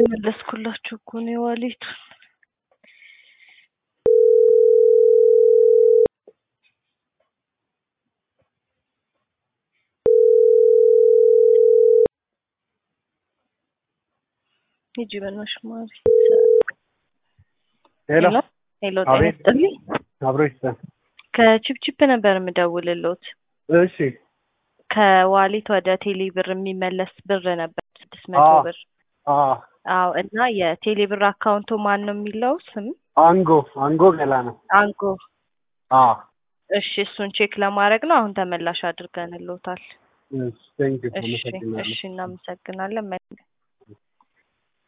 እየመለስኩላችሁ እኮ ነው የዋሌቱ ሂጂ በእናትሽ ማሪ። ሄሎ ሄሎ ጤና አቤት። ይስጥልኝ። አብሮ ይስጠን። ከቺፕቺፕ ነበር የምደውልልዎት። እሺ ከዋሌት ወደ ቴሌ ብር የሚመለስ ብር ነበር ስድስት መቶ አዎ። ብር። አ አዎ እና የቴሌ ብር አካውንቱ ማን ነው የሚለው ስም አንጎ አንጎ ገላ ነው። አንጎ። አ እሺ እሱን ቼክ ለማድረግ ነው። አሁን ተመላሽ አድርገንልዎታል። እሺ ቴንክ ዩ እሺ አመሰግናለሁ። እሺ እናመሰግናለን።